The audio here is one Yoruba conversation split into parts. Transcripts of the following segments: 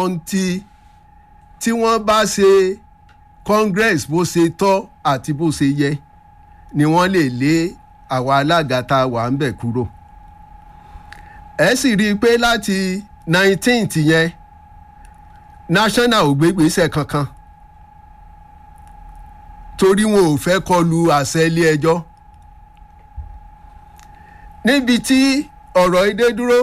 ọ̀ǹtì tí wọ́n bá ṣe congress bó ṣe tọ́ àti bó ṣe yẹ ni wọ́n lè lé àwa alága tá a wà ń bẹ̀ kúrò ẹ sì rí i pé láti nineteenth yẹn national ò gbé gbèsè kankan torí wọn ò fẹ́ kọlu àṣẹ ilé ẹjọ́ níbi tí ọ̀rọ̀ ìdè dúró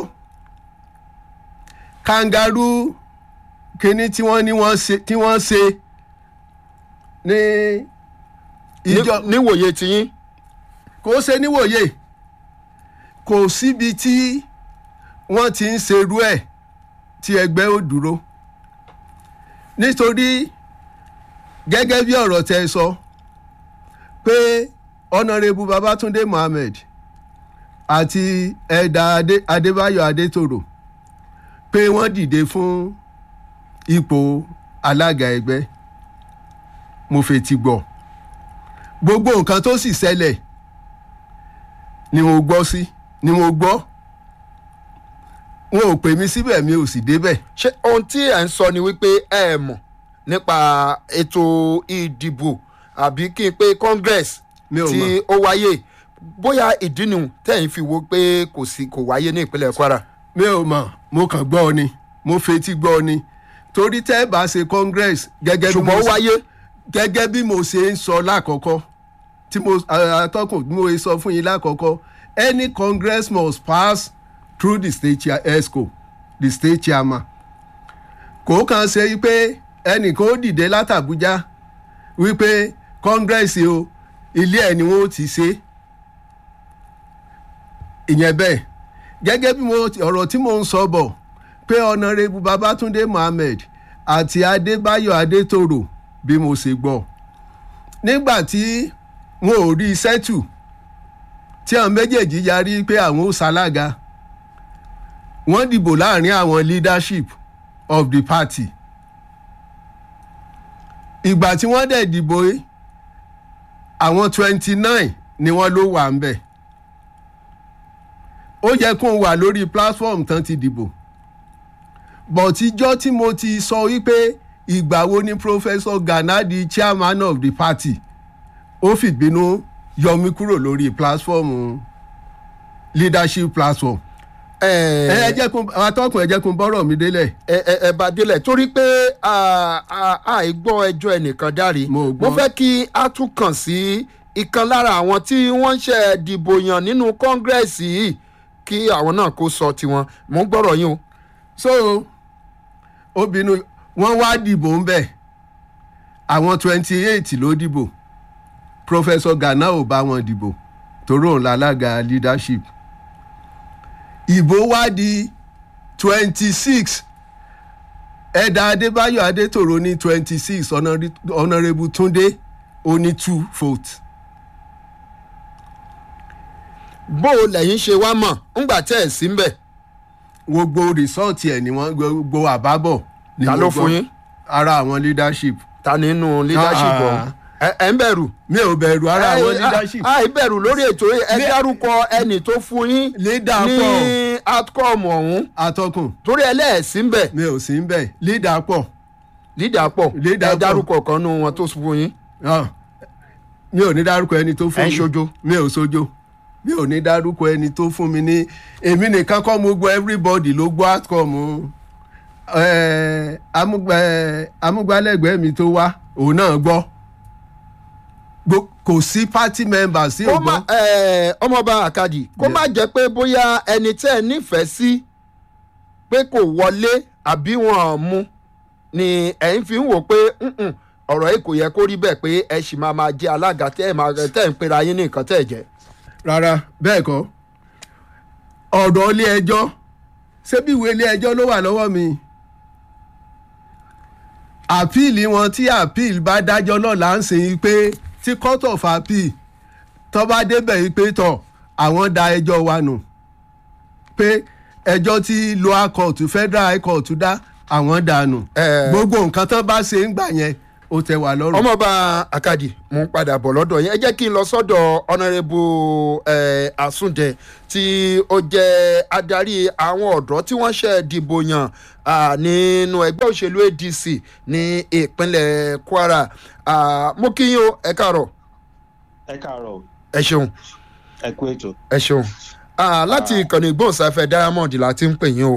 kangaroo kínní tí wọ́n ní wọ́n ṣe tí wọ́n ṣe ní ìjọ Ní- níwòye tiyín kò ṣe níwòye kò síbi tí wọ́n ti ń ṣerú ẹ̀ tí ẹgbẹ́ ò dúró nítorí gẹ́gẹ́ bí ọ̀rọ̀ tẹ sọ pé ọ̀nàrẹ́bù babatunde mohammed àti ẹ̀dà Adé- adébáyọ̀ adétòrò pé wọ́n dìde fún ipò alága ẹgbẹ́ mo fetí gbọ́ gbogbo nǹkan tó sì ṣẹlẹ̀ ni mo gbọ́ sí ni mo gbọ́ wọn ò pè mí síbẹ̀ mi ò sì débẹ̀ ṣé ohun tí ẹ̀ ń sọ ni wípé ẹ mọ̀ nípa ètò ìdìbò àbí kí n pé congress Mi ò tí mọ̀. ó wáyé bóyá ìdí nìhun tẹ̀yìn fi wo pé kò sí kò wáyé ní ìpínlẹ̀ kwara. mi ò mọ̀ mo kàn gbọ́ ọ ni mo fetí gbọ́ ọ ni torí tẹ́ ẹ bá ṣe congress gẹ́gẹ́ bí ṣùgbọ́n mo ó wáyé gẹ́gẹ́ bí mo ṣe ń sọ lákọ̀ọ́kọ́ tí mo atọ́kùn bí mo ṣe sọ fún yín lákọ̀ọ́kọ́ any congress must pass through the state chair esco the state chairman kò kàn ṣe pé ẹnìkan ó dìde látàbújá wípé congress o ilé ẹ̀ ni wọ́n ti ṣe ìyẹn bẹ́ẹ̀ gẹ́gẹ́ bí mo ọ̀rọ̀ tí mo ń sọ bọ̀ pé ọ̀nàrẹ́bù babatunde mohammed àti adébáyọ̀ adétòrò bí mo ṣe gbọ́ nígbà tí wọn ò rí sẹ́tù tí àwọn méjèèjì yarí pé àwọn ó ṣalága wọ́n dìbò láàrin àwọn leadership of the party ìgbà tí wọ́n dẹ̀ dìbò yìí àwọn twenty nine ni wọ́n ló wà ń bẹ̀ ó yẹ kó wà lórí platform tán ti dìbò bọ̀tíjọ́ tí mo ti sọ wípé ìgbà wo ni professor gana di chairman of the party ó fìbínú yọ mí kúrò lórí platform leadership platform ẹ ẹ jẹ́ kún atọ́kùn ẹ jẹ́ kún bọ́rọ̀ mi délẹ̀ ẹ ẹ ẹ bá délẹ̀ torí pé àìgbọ́ ẹjọ́ ẹnìkan dárí Mo mo gbọ́. fẹ́ kí a tún kàn sí ìkan lára àwọn tí wọ́n ń ṣe dìbò yàn nínú kọ́ngírẹ́sì yìí kí àwọn náà kó sọ tiwọn mo ń gbọ́rọ̀ yín o. so obìnrin wọn wá dìbò ń bẹ̀ àwọn twenty eight ló dìbò professor gana ò bá wọn dìbò torí òun lálága leadership ìbò wá di twenty six ẹ̀dà adébáyọ̀ adétòrò ní twenty six honourable túndé ó ní two votes bó o lẹ́yìn ṣe wá mọ̀ ńgbà tẹ́ ẹ̀ sí ń bẹ̀ gbogbo rìsọ́ọ̀tì ẹ̀ ni wọ́n gbogbo àbábọ̀ ni Ta mo ló gbọ́. fún yín? ara àwọn leadership ta nínú leadership Ah. ọ̀hún ẹ ẹ ń bẹ̀rù. mi ò bẹ̀rù ara àwọn Ẹ- leadership a- àìbẹ̀rù lórí ètò yìí, ẹ Lé- dárúkọ ẹnì tó fún yín Leader ní pọ̀. outcome ọ̀hún atọ́kùn torí ẹlẹ́ẹ̀sí ń bẹ̀ mi ò sí ń bẹ̀ leader pọ̀ leader pọ̀ Leader ẹ pọ̀. dárúkọ kan nù wọn tó fún yín. Ah, mi ò ní dárúkọ ẹni tó fún Ẹ ń mi ṣojo. mi ò sojo mi ò ní dárúkọ ẹni tó fún mi ní èmi nìkan kọ́ mo gbọ́ everybody ló gbọ́ outcome eh, amúgbà eh, amúgbálẹ́gbẹ̀ẹ́ mi tó wá òun náà gbọ́ Gbo- kò sí party members sí kó ògbọ́n má ẹ, ọmọọba àkàdì kó Yeah. má jẹ́ pé bóyá ẹni tẹ́ ẹ nífẹ̀ẹ́ sí pé kò wọlé àbí wọn ò mú ni ẹ̀yin fi ń wò pé "Mm-mm, ọ̀rọ̀ yìí kò yẹ kó rí bẹ́ẹ̀ pé ẹ sì máa máa jẹ́ alága tẹ́ ẹ máa tẹ́ ẹ ń pera yín ní nǹkan tẹ́ ẹ jẹ́. rárá bẹ́ẹ̀ kọ́ ọ̀dọ̀ ilé ẹjọ́ ṣé bí ìwé ilé ẹjọ́ ló wà lọ́wọ́ mi àpíìlì wọn tí àpíìlì bá dájọ́ lọ́la ń sìn pé tí court of appeal tó bá débẹ̀ yìí pé tọ̀ àwọn da ẹjọ́ wa nù pé ẹjọ́ tí lower court federal high court dá àwọn dànù Eh. gbogbo nǹkan tó bá ṣe ń gbà yẹn ó tẹ́ wa lọ́rùn. ọmọọba akadi mo ń padà bọ̀ lọ́dọ̀ yẹn ẹ jẹ́ kí n lọ sọ́dọ̀ ọ̀nàrẹ́bù àsúndẹ tí ó jẹ́ adarí àwọn ọ̀dọ́ tí wọ́n ṣe dìbò yàn ah, nínú ẹgbẹ́ òṣèlú adc ní ìpínlẹ̀ kwara Ah, mo kí yín o ẹ káàárọ̀ ẹ káàárọ̀ o, ẹ ṣeun ẹ kú ètò ẹ ṣeun Ah, láti ìkànnì ìgbóhùnsáfẹ́ diamond la ti ń pè yín o.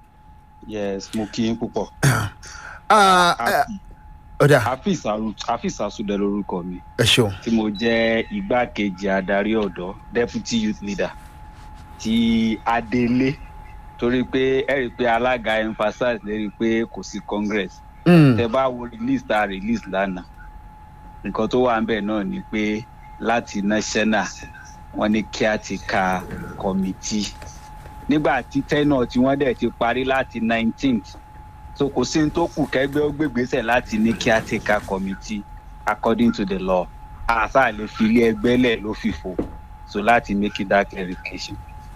yes mo kí yín púpọ̀ Ah, eh, ọ̀dà hafiz Aru- hafiz asudẹ lorúkọ mi ẹ ṣeun tí mo jẹ́ igbákejì adarí ọ̀dọ́ deputy youth leader ti adelé torí pé ẹ rí i pé alága emphasize lérí pé kò sí congress Mm, tẹ bá wo release tá a release lánàá nǹkan tó wà ń bẹ̀ náà ni pé láti national wọn ní kí a ti ka committee nígbà tí tenure tí wọ́n dẹ̀ ti parí láti nineteenth so kò sí ní tó kù kẹgbẹ́ ó gbégbèsè láti ní kí a ti ka committee according to the law àṣà lè fi ilé ẹgbẹ́ lẹ̀ ló fìfò so láti make that clarification.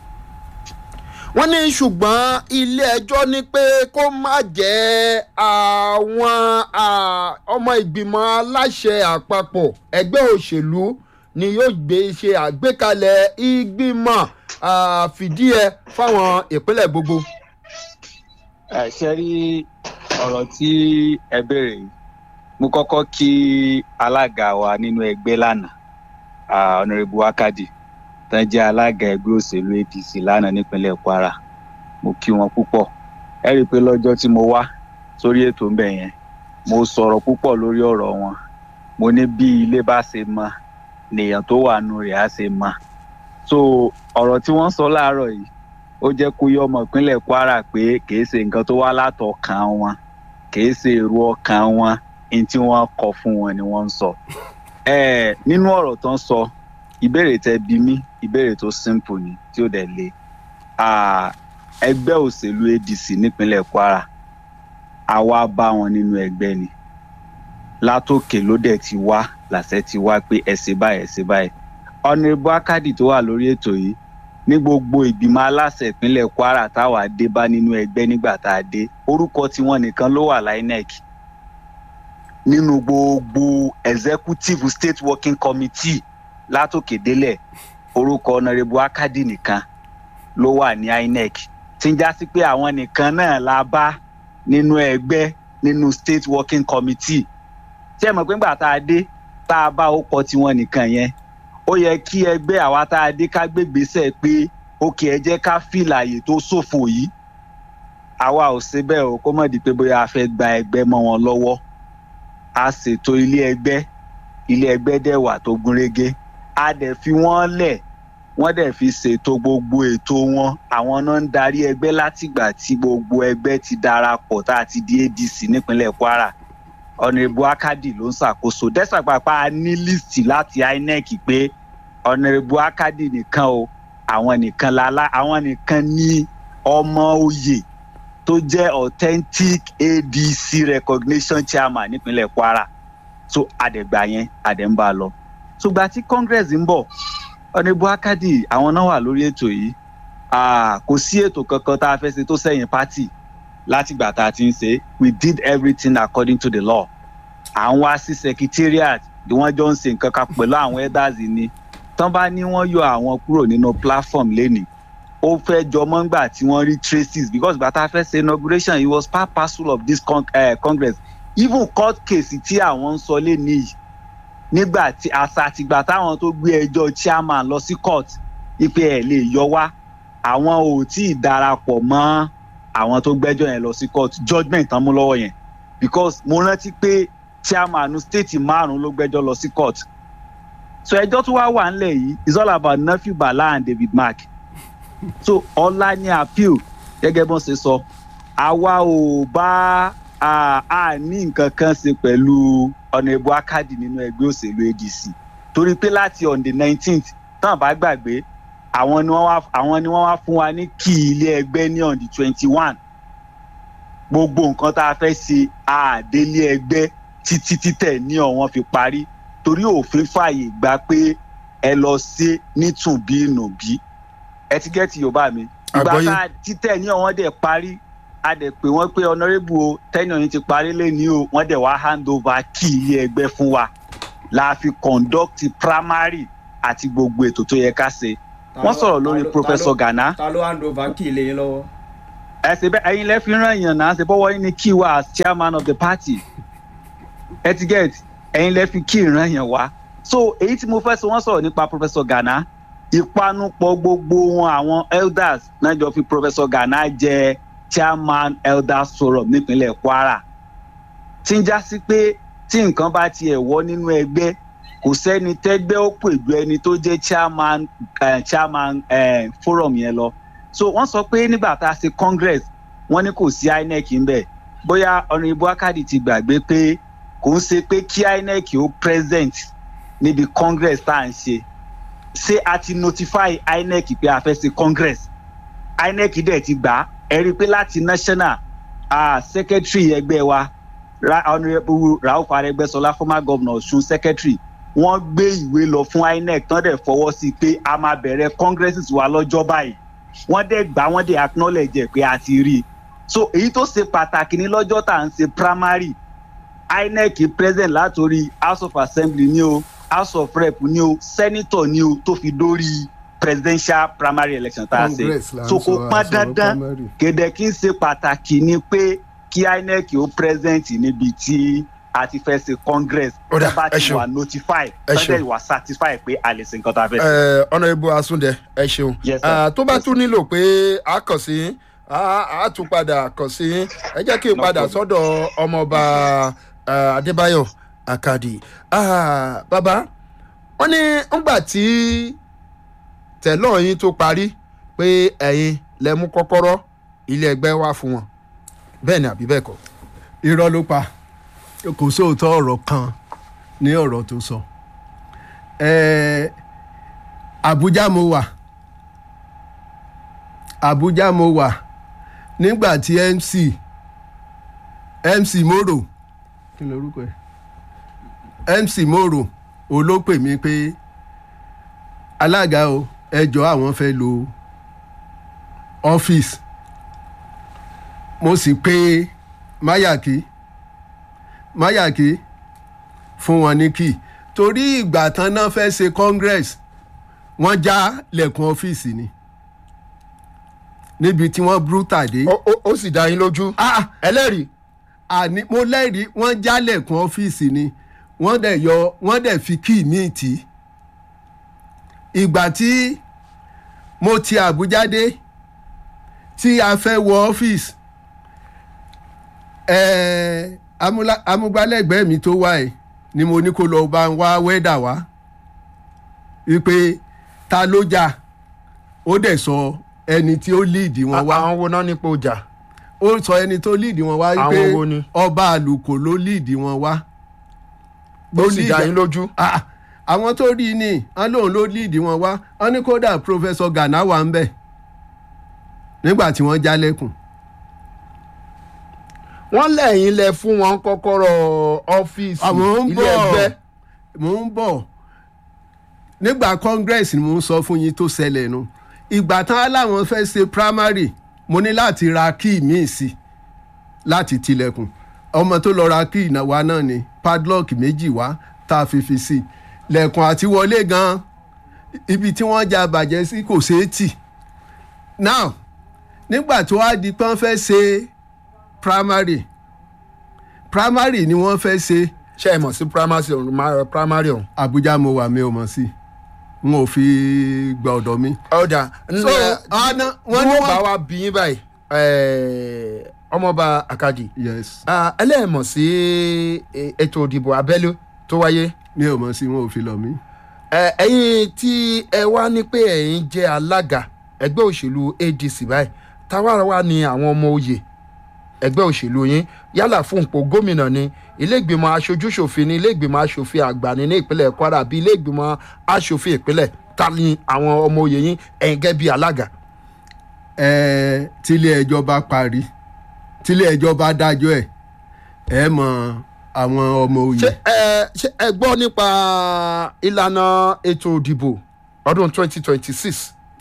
wọ́n ní ṣùgbọ́n ilé-ẹjọ́ ní pé kó má jẹ́ àwọn ah, ọmọ ìgbìmọ̀ aláṣẹ àpapọ̀ ẹgbẹ́ òṣèlú ni yóò gbé ṣe àgbékalẹ̀ ìgbìmọ̀ ah, fìdíhe fáwọn ìpínlẹ̀ gbogbo. ẹ ṣe rí ọ̀rọ̀ tí ẹ béèrè yìí mo kọ́kọ́ kí alága wa nínú ẹgbẹ́ lánàá ah, honourable wakadi tán jẹ́ alága ẹgbẹ́ òṣèlú apc lánàá nípínlẹ̀ kwara mo kí wọn púpọ̀ ẹ rí i pé lọ́jọ́ tí mo wá sórí ètò ń bẹ̀ yẹn mo sọ̀rọ̀ púpọ̀ lórí ọ̀rọ̀ wọn mo ní bí ilé bá ṣe mọ nìyẹn tó wà nù rẹ̀ á ṣe mọ so ọ̀rọ̀ tí wọ́n sọ láàárọ̀ yìí ó jẹ́ kó yọ ọmọ ìpínlẹ̀ kwara pé kìí ṣe nǹkan tó wá látọkàn wọn kìí ṣe èrò ọkàn wọn ní tí wọ́n kọ fún wọn ni wọ́n ń sọ. ẹ nínú ọ̀rọ̀ tó ń sọ ìbéèrè tẹ bí mí ìbéèrè tó simple ni tí ó dẹ̀ le Ah, ẹgbẹ́ òṣèlú adc nípínlẹ̀ kwara àwa bá wọn nínú ẹgbẹ́ ni látòkè ló dẹ̀ ti wá làṣẹ ti wá pé ẹ ṣe báyìí ẹ ṣe báyìí ọ̀nẹ́bù akadi tó wà lórí ètò yìí ní gbogbo ìgbìmọ̀ aláṣẹ ìpínlẹ̀ kwara táwa dé bá nínú ẹgbẹ́ nígbà tá a dé orúkọ tiwọn nìkan ló wà linec nínú gbogbo executive state working committee látòkè délẹ̀ orúkọ ọ̀nàrẹ́bù akadi nìkan ló wà ní inec tí ń já sí pé àwọn nìkan náà la bá nínú ẹgbẹ́ nínú state working committee tí ẹ mọ̀ pé ńgbà tá a dé tá a bá orúkọ tiwọn nìkan yẹn ó yẹ kí ẹgbẹ́ àwa tá a dé ká gbégbèsè pé òkè ẹ jẹ́ ká fìlà àyè tó ṣòfò yìí àwa ò ṣe bẹ́ẹ̀ o kó mọ̀ di pé bóyá a fẹ́ gba ẹgbẹ́ mọ́ wọn lọ́wọ́ a ṣètò ilé ẹgbẹ́ ilé ẹgbẹ́ dẹ̀ wà tó gúnrégé a dẹ̀ fi wọ́n lẹ̀ wọ́n dẹ̀ fi ṣètò gbogbo ètò wọn àwọn náà ń darí ẹgbẹ́ látìgbà tí gbogbo ẹgbẹ́ ti darapọ̀ tá a ti di adc nípínlẹ̀ kwara ọ̀nàrẹ́bù akadi ló ń ṣàkóso dẹ́sàpàpà ní líìsì láti inec pé ọ̀nàrẹ́bù akadi nìkan o àwọn nìkan lálá àwọn nìkan ní ọmọ oyè tó jẹ́ authentic adc recognition chairman nípínlẹ̀ kwara so àdẹ̀gbà yẹn àdẹ̀mbà lọ ṣùgbọ́n tí congress ń bọ̀ ọ̀nàrẹ́bù akadi àwọn náà wà lórí ètò yìí Ah, kò sí ètò kankan tá a fẹ́ ṣe tó sẹ́yìn pátì látìgbà tá a ti ń ṣe we did everything according to the law à ń wá sí secretariat bí wọ́n jọ ń ṣe nǹkan kan pẹ̀lú àwọn elders ni tán bá ní wọ́n yọ àwọn kúrò nínú platform lénìí ó fẹ́ jọmọ́ ńgbà tí wọ́n rí traces because bàtà fẹ́ ṣe inauguration it was part parcel of this con uh, congress even court case tí àwọn ń sọ lénìí yìí nígbà tí àṣà àtìgbà táwọn tó gbé ẹjọ́ chairman lọ sí court ipe ẹ̀ lè yọ wá àwọn ò tí ì darapọ̀ mọ́ àwọn tó gbẹ́jọ́ yẹn lọ sí court judgement tán mú lọ́wọ́ yẹn because mo rántí pé chairman state márùn ló gbẹ́jọ́ lọ sí court so ẹjọ́ tó wá wà ńlẹ̀ yìí is all about nephew bala and david mark so ọlá ní appeal gẹ́gẹ́ bọ́n ṣe sọ àwa ò bá a a ní nǹkan kan ṣe pẹ̀lú ọ̀nàbù akadi nínú ẹgbẹ́ òṣèlú adc torí pé láti on the nineteenth tán bá gbàgbé àwọn ni wọ́n wá àwọn ni wọ́n wá fún wa ní kí ilé ẹgbẹ́ ní on the twenty one gbogbo nǹkan tá a fẹ́ ṣe àdélé ẹgbẹ́ títí títẹ̀ ní ọ̀wọ́n fi parí torí òfin fààyè gba pé ẹ lọ sí nítùnbí nùbí ẹ ti gẹ́tì yorùbá mi ìgbà Àgbọ́yé. tá a títẹ̀ ní ọ̀wọ́n dẹ̀ parí a dẹ̀ pé wọ́n pé honourable o tenure yín ti parí lẹ́ni o wọ́n dẹ̀ wá hand over key ilé ẹgbẹ́ fún wa la fi conduct primary àti gbogbo ètò tó yẹ ká ṣe wọ́n sọ̀rọ̀ lórí professor Gana ta ló hand over kí ilé yín lọ́wọ́. ẹ ṣe bẹ́ẹ̀ ẹ̀yin lẹ́ fi ràn yàn náà ṣe bọ́wọ́ yín ní key wa as chairman of the party ẹ ti get ẹ̀yin lẹ́ fi key ràn yàn wá so èyí tí mo fẹ́ sọ wọ́n sọ̀rọ̀ nípa professor Gana ìpanupọ̀ gbogbo wọn àwọn elders náà jọ fi professor Gana jẹ chairman elders forum nípínlẹ̀ Kwara tí ń já sí pé tí nǹkan bá tiẹ̀ wọ́ nínú ẹgbẹ́ kò sẹ́ni tẹ́gbẹ́ ó pè ju ẹni tó jẹ́ chairman uh, chairman uh, forum yẹn lọ so wọ́n sọ pé nígbà tá a ṣe congress wọ́n ní kò sí inec ńbẹ̀ bóyá ọ̀nàìbó akadi ti gbàgbé pé kò ń ṣe pé kí inec ó present níbi congress tá à ń ṣe ṣé a ti notify inec pé a fẹ́ ṣe congress inec dẹ̀ ti gbà á ẹ rí i pé láti national uh, secretary ẹgbẹ́ wa Ra- honourable rauf arẹgbẹsọlá former governor ọ̀ṣun secretary wọ́n gbé ìwé lọ fún inec tán dẹ̀ fọwọ́ sí i pé a máa bẹ̀rẹ̀ congresses wa lọ́jọ́ báyìí wọ́n dẹ̀ gbà wọ́n dẹ̀ acknowledge ẹ̀ pé a ti rí i so èyí tó ṣe pàtàkì ní lọ́jọ́ tá à ń ṣe primary inec present látòrí house of assembly ní o house of rep ní o senator ní o tó fi dórí presidential primary election tá a ṣe Congress là ń so kò sọ, pọn a sọ̀rọ̀ dandan primary. kéde kí n ṣe pàtàkì ni pé kí inec ó present níbi tí a ti fẹ́ ṣe congress Ó dà, tó bá ẹ ti ṣeun. wà notify Ẹ tó ṣeun. dẹ̀ wà satisfy pé a lè ṣe nǹkan tá a fẹ́ ṣe. ẹ ọ̀nàrẹ́bù asúndẹ ẹ ṣeun Yes, sir. Ah, tó bá Yes, tún nílò pé a kàn sí yín, a a tún padà kàn sí yín. ẹ jẹ́ kí n No padà problem. sọ́dọ̀ ọmọọba ah, adébáyọ̀ àkàdì Ah, bàbá wọ́n ní ńgbà tí tẹ̀lọ́ yín tó parí pé ẹ̀yin lẹ mú kọ́kọ́rọ́ ilé ẹgbẹ́ wá fún wọn bẹ́ẹ̀ ni àbí bẹ́ẹ̀ kọ́. irọ́ ló pa kò sóòótọ́ ọ̀rọ̀ kan ní ọ̀rọ̀ tó sọ Ẹ, Àbújá mo wà Àbújá mo wà nígbà tí MC MC Moro kí lorúkọ ẹ MC Moro olópè mi pé alága o ẹjọ́ àwọn fẹ́ lo ọ́fíìsì mo sì pé Máyàkí Máyàkí fún wọn ní kí torí ìgbà tán náà fẹ́ ṣe congress wọ́n já lẹ̀kùn ọ́fíìsì ni níbi tí wọ́n brutal dé. Ó- ó- ó sì dá yín lójú Ah, ẹlẹ́rìí àní mo lẹ́rìí wọ́n já lẹ̀kùn ọ́fíìsì ni wọ́n dẹ̀ yọ wọ́n dẹ̀ fi kí míì tì í. ìgbà tí mo ti àbújá dé tí a fẹ́ wọ ọ́fíìsì ẹ̀ẹ́ amúlá- amúgbálẹ́gbẹ̀ẹ́ mi tó wá ẹ̀ ni mo ní kó lọ bá ń wá wẹ́dà wá wípé ta ló jà ó dẹ̀ sọ ẹni tí ó líìdì wọn wá àwọn wo náà nípò ọjà ó sọ ẹni tó líìdì wọn wá wípé Àwọn wo ni? ọba àlùkò ló líìdì wọn wá. ó sì dá yín lójú. Ah, àwọn tó rí i ní wọn lóun ló líìdì wọn wá wọn ní kódà professor Gana wà ń bẹ̀ nígbà tí wọ́n jálẹ̀kùn. wọ́n lẹ́yìn lẹ fún wọn kọ́kọ́rọ́ ọ́fíìsì àmọ́ ń ilé ẹgbẹ́ bọ̀ mò ń bọ̀ nígbà congress ni mò ń sọ fún yín tó ṣẹlẹ̀ nu ìgbà tán aláwọn fẹ́ ṣe primary mo ní láti ra kíì míì sí láti tilẹ̀kùn ọmọ tó lọ ra kíì náà wá náà ni padlock méjì wá tá a fi fi sí lẹ̀kùn àti wọlé gan ibi tí wọ́n já bàjẹ́ sí kò ṣeé tì now nígbà tó wá di pé wọ́n fẹ́ ṣe primary primary ni wọ́n fẹ́ ṣe ṣe é mọ̀ sí primary ọ̀hún ma- primary ọ̀hún. Abuja mo wà mi ò mọ̀ sí n ò fi gba ọ̀dọ̀ mi. ọ̀dà so ọ̀nà wọ́n ní wọ́n bá wọ́n. wa bí yín báyìí eh, ọmọọba àkàdì yes Ah, ẹlẹ́ẹ̀mọ̀ sí eh, ètò ìdìbò abẹ́lé tó wáyé mi ò mọ̀ sí wọn ò fi lọ mí. Eh, ẹ̀yin tí ẹ wá ní pé ẹ̀yin jẹ́ alága ẹgbẹ́ òṣèlú adc báyìí táwa wá ní àwọn ọmọ oyè ẹgbẹ́ òṣèlú yín yálà fún ipò gómìnà ni iléègbìmọ̀ aṣojúṣòfin ni iléègbìmọ̀ aṣòfin àgbà ni ní ìpínlẹ̀ kwara àbí iléègbìmọ̀ aṣòfin ìpínlẹ̀ ta ni àwọn ọmọ oyè yín ẹ̀yin gẹ́gẹ́ bí alága. ẹ tílé ẹjọ́ bá parí tílé ẹjọ́ bá dájọ́ ẹ̀ ẹ mọ àwọn ọmọ ṣé òye. ẹ ṣé ẹ gbọ́ nípa ìlànà ètò ìdìbò ọdún 2026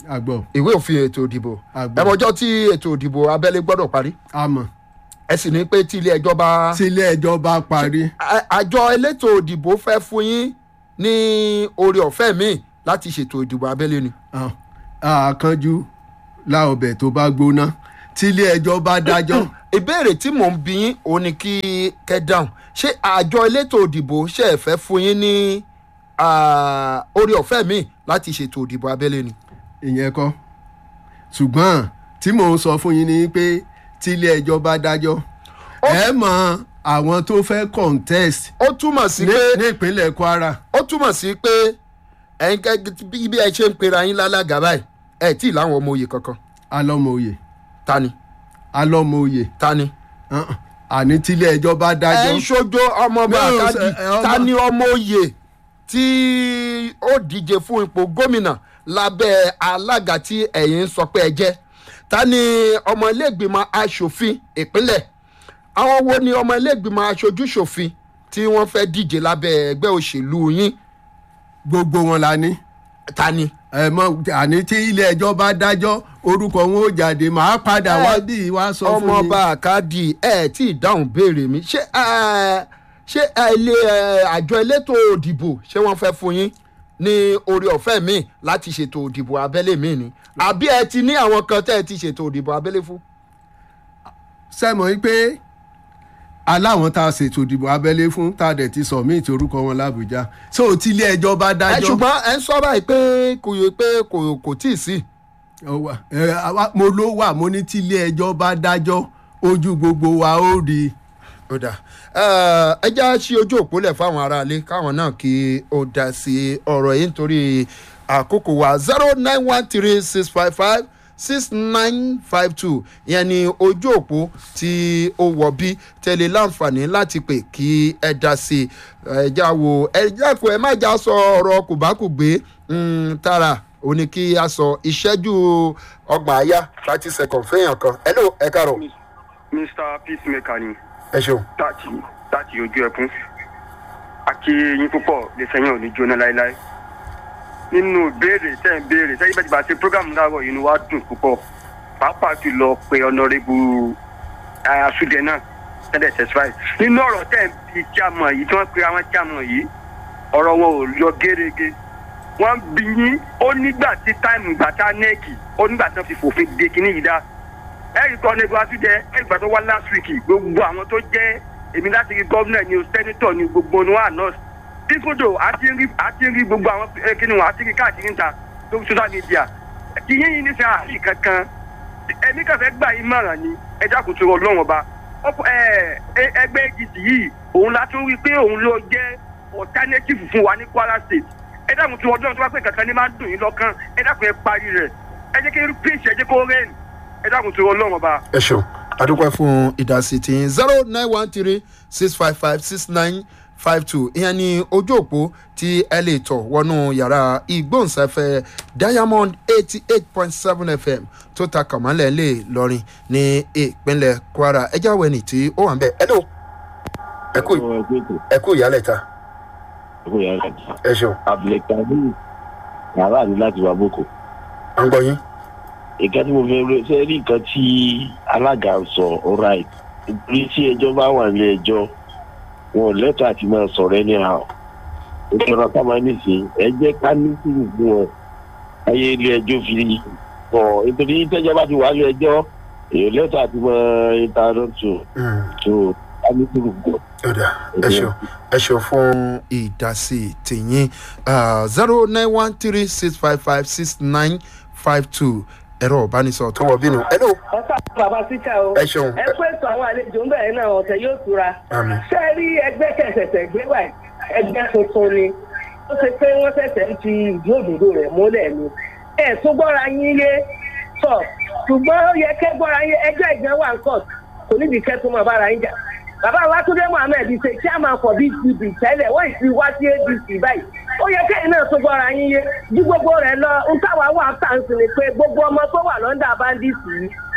àgbọ̀ ìwé òfin ètò ìdìbò Àgbọ̀. ẹmọjọ́ tí ètò ìdìbò abẹ́lé gbọ́dọ̀ parí àmọ́ ẹ sì ní pé tí ilé ẹjọ́ bá tílé ẹjọ́ bá parí A- àjọ elétò ìdìbò fẹ́ fún yín ní oore ọ̀fẹ́ míì láti ṣètò ìdìbò abẹ́lé ni. ah, àkànjú láọbẹ̀ tó bá gbóná tílé ẹjọ́ bá dájọ́ ìbéèrè tí mò ń bí yín òun ni kí kẹ́ dáhùn ṣé àjọ elétò ìdìbò ṣe é fẹ́ fún yín ní ah, oore ọ̀fẹ́ míì láti ṣètò ìdìbò abẹ́lé ni. ìyẹn kọ́ ṣùgbọ́n tí mò ń sọ fún yín ni pé tílé ẹjọ́ bá dájọ́ ẹ mọ àwọn tó fẹ́ contest ó túmọ̀ sí ní pé ní ìpínlẹ̀ kwara ó túmọ̀ sí pé ẹ̀yin kẹ́ bí bí ẹ ṣe ń pera yín lálága báyìí ẹ̀ tí ì láwọn ọmọ òye kankan alọ́mọoyè ta ni alọ́mọoyè ta ni. uh-uh. àní tílé ẹjọ́ bá ẹ dájọ́ ń ṣojo ọmọọba No, àkájì ẹ- ẹ ọmọ- ta ni ọmọ òye tí ó díje fún ipò gómìnà lábẹ́ alága tí ẹ̀yin ń sọ pé ẹ jẹ́ ta ni ọmọ iléègbìmọ̀ asòfin ìpínlẹ̀ àwọn wo ni ọmọ iléègbìmọ̀ aṣojú ṣòfin tí wọ́n fẹ́ díje lábẹ́ ẹgbẹ́ òṣèlú yín gbogbo wọn la ní ta ni. ẹ mọ àní tí ilé ẹjọ́ bá dájọ́ orúkọ wọn ó jáde màá padà Ẹ, wá bí wá sọ fún mi. ọmọọba àkàdì ẹ tí ì dáhùn béèrè mi ṣé ẹ ṣé ẹ ilé ẹ àjọ elétò òdìbò ṣé wọ́n fẹ́ fún yín ní orí ọ̀fẹ́ mi láti ṣètò òdìbò abẹ́lé mi ni àbí ẹ ti ní àwọn kan tẹ́ ẹ ti ṣètò òdìbò abẹ́lé fún. sẹ́mọ̀ yín pé aláwọn tá a ṣètò ìdìbò abẹ́lé fún tá a dẹ̀ ti submit orúkọ wọn làbújá so tí ilé ẹjọ́ bá ẹ dájọ́ ṣùgbọ́n ẹ ń sọ báyìí pé kò yẹ pé kò kò tí ì sí. Ó wà. Ẹ, àwa- mo ló wà mo ní tí ilé ẹjọ́ bá dájọ́ ojú gbogbo wa ó rí i. ó dà ẹ já sí ojú òpó lẹ̀ fáwọn aráalé káwọn náà kí ó dá sí ọ̀rọ̀ yìí nítorí àkókò wa zero nine one three six five five six nine five two ìyẹn ni ojú òpó tí ó wọ̀ bí tẹ̀lé láǹfààní láti pè kí ẹ dá sí ẹ já wo ẹ jákòó ẹ má já sọ ọ̀rọ̀ kùbákùgbé mm, tara ó ní kí a sọ ìṣẹ́jú ọgbọ̀n àyà thirty seconds fẹ́yàn kan ẹ ló ẹ kàrọ̀ mr peacemaker ni ẹ ṣeun. láti láti ojú ẹkún àti yín púpọ̀ lè sẹ́yìn òní jóná láéláé nínú ìbéèrè tẹ́ ń béèrè sẹ́yìn bẹ́ẹ̀ ti bá ṣe program láàárọ̀ yìí ni wàá dùn púpọ̀ pàápàá jùlọ pé ọ̀nàrẹ́bù àṣùdẹ náà tẹ́lẹ̀ tẹ̀síwáì nínú ọ̀rọ̀ tẹ́ ń bi jámọ̀ yìí tí wọ́n pe àwọn jámọ̀ yìí ọ̀rọ̀ wọn ò yọ gérégé wọ́n bí yín ó nígbà tí táìmù ìgbà tá nẹ́ẹ̀kì ó nígbà tí wọ́n fi fòfin de kinní yìí dá ẹ̀rí kan ní iwájú jẹ ẹ̀rí kan tó wá last week gbogbo àwọn tó jẹ́ èmi láti rí gọ́vnà ni o sẹ́nitọ̀ ni gbogbo ni wọ́n àná dífúdò àti rí àti rí gbogbo àwọn kíni wọn àti rí káàkiri níta lórí social media kì í yín ní sẹ́ àárín kankan ẹ̀mí kan fẹ́ gbà yín mọ̀ràn ni ẹ dákun tó rọ lọ́wọ́n ọba Ọ̀pọ̀- ẹ- ẹ- ẹgbẹ́ APC yìí òun la tún rí pé òun ló jẹ́ alternative fún wa ní Kwara State ẹ dákun tó ọdún tó bá pè kankan ní máa ń dùn yín lọ́kàn ẹ dákun ẹ parí rẹ̀ ẹ jẹ́ kí pèsè ẹ jẹ́ kó rẹ́ẹ̀nì ẹ dákun tó rọ lọ́wọ́n ọba. ẹ ṣeun adúpẹ́ fún ìdásí tí zero nine one three six five five six nine five two ìyẹn ni ojú òpó tí ẹ lè tọ̀ wọnú yàrá ìgbóhùnsáfẹ́ diamond eighty eight point seven fm tó ta kàmálẹ̀ lè lọrin ní ìpínlẹ̀ kwara ẹ jáwé ní tí ó wà ń bẹ̀ ẹ ló ẹ kú ẹ kú ìyálẹ̀ ta ẹ ṣeun abdulkadir yàrá àti láti wà boko à ń gbọ́ yín nǹkan tí mo fi rẹ ṣe rí nǹkan tí alága ń sọ alright nítorí tí ẹjọ́ bá wà ní ẹjọ́ wọn ò lẹ́tọ̀ àti máa sọ̀rọ̀ ẹni hàn ìṣòro táwọn nísìn ẹ jẹ́ ká ní sùúrù fún wọn ayé ilé ẹjọ́ fi bọ̀ nítorí tẹ́jọ́ bá ti wà ní ẹjọ́ èèyàn lẹ́tọ̀ àti máa ìtàrọ̀tù tó ká ní sùúrù fún wọn. ọ̀dà ẹ ṣeun ẹ ṣeun fún ìdásí tìyín zero nine one three six five five six nine five two ẹ̀rọ ìbánisọ̀rọ̀ tó wọ̀ bínú ẹ ló ẹ ká bàbá síkà o. ẹ ṣeun ẹ pé ètò àwọn àlejò ń bẹ̀rẹ̀ náà ọ̀tẹ̀ yóò tura. àmì ṣé ẹ rí ẹgbẹ́ kẹsẹ̀sẹ̀ gbé wà ẹgbẹ́ tuntun ni ó ṣe pé wọ́n ṣẹ̀ṣẹ̀ ń fi ìdí òdòdó rẹ̀ múlẹ̀ ni. ẹ tún gbọ́ra yín yé sọ ṣùgbọ́n ó yẹ kẹ́ gbọ́ra yín ẹjọ́ ìgbẹ́ wà ń kọ̀ kò níbi kẹ́ tó máa bára yín jà. bàbá wa túndé mohammed ṣe chairman for bdp tẹ́lẹ̀ wọ́n ì ti wá sí adc báyìí ó yẹ kẹ́yìn náà tó gbọ́ra yín yé ju gbogbo rẹ̀ lọ ń táwa wà tàǹsì ni pé gbogbo ọmọ tó wà lọ́ndà bandits yìí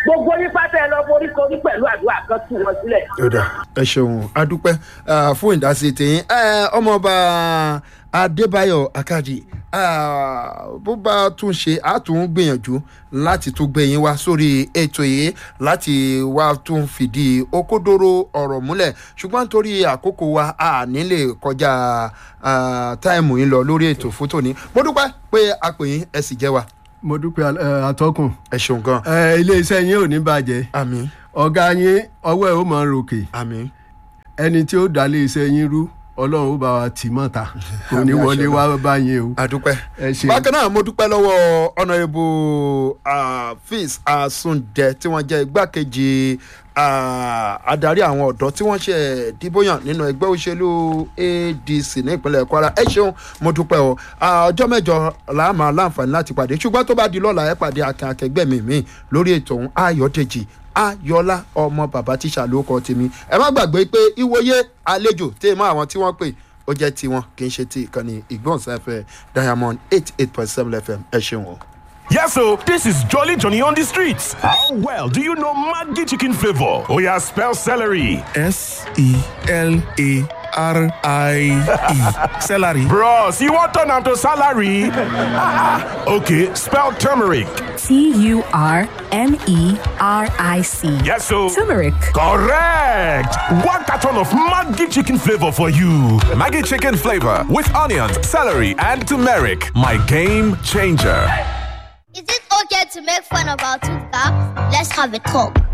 gbogbo nípa tẹ ẹ lọ forí korí pẹ̀lú àdúrà kan tù wọn sílẹ̀. yọ̀dà ẹ ṣeun adúpẹ́ ah, fún ìdásí tìyín Eh, ọmọọba adébáyọ̀ akájì ah, bó bá tún ṣe á tún gbìyànjú láti tún gbé yín wá sórí ètò yìí láti wá tún fìdí okódóró ọ̀rọ̀ múlẹ̀ ṣùgbọ́n nítorí àkókò wa a nílè kọjá ah, táìmù yín lọ lórí ètò fún tòní mo dúpẹ́ pé a pè yín ẹ sì jẹ́ wa mo dúpẹ́ ẹ, atọ́kùn ẹ ṣeun gan ẹ, iléeṣẹ́ yín ò ní bàjẹ́ àmì ọ̀gá yín ọwọ́ ẹ̀ ó máa ròkè àmì ẹni tí ó dá iléeṣẹ́ yín rú ọlọ́run ó bá wa tì mọ́ta kò ní Àmì wọlé àṣẹ. wá bá yín o àdúpẹ́. ẹ ṣe bákan náà mo dúpẹ́ lọ́wọ́ ọ̀nàrẹ́bù fis asunjẹ tí wọ́n jẹ́ igbákejì ah, adarí àwọn ọ̀dọ́ tí wọ́n ṣe dìbòyàn nínú ẹgbẹ́ òṣèlú adc ní ìpínlẹ̀ kwara ẹ ṣeun mo dúpẹ́ o Ah, ọjọ́ mẹ́jọ la máa láǹfààní láti pàdé ṣùgbọ́n tó bá di lọ́la ẹ pàdé akin akẹgbẹ́ mi mi lórí ètò òun ayọ̀dèjì ayọ̀lá ọmọ bàbá tíṣà ló kọ́ tèmi ẹ má gbàgbé pé ìwòye àlejò tẹ́ mọ́ àwọn tí wọ́n pè ó jẹ́ tiwọn kì í ṣe ti ìkànnì ìgbóhùnsáfẹ́ diamond eight eight point seven fm ẹ ṣeun o. Yes, so this is Jolly Johnny on the streets. How well do you know Maggi chicken flavor? Oh, yeah, spell celery. S E L A R I E. Celery. Bros, you want turn to salary? okay, spell turmeric. T U R M E R I C. Yes, so. Turmeric. Correct! One carton of Maggi chicken flavor for you. Maggie chicken flavor with onions, celery, and turmeric. My game changer. Is it okay to make fun of our tooth gap? Let's have a talk.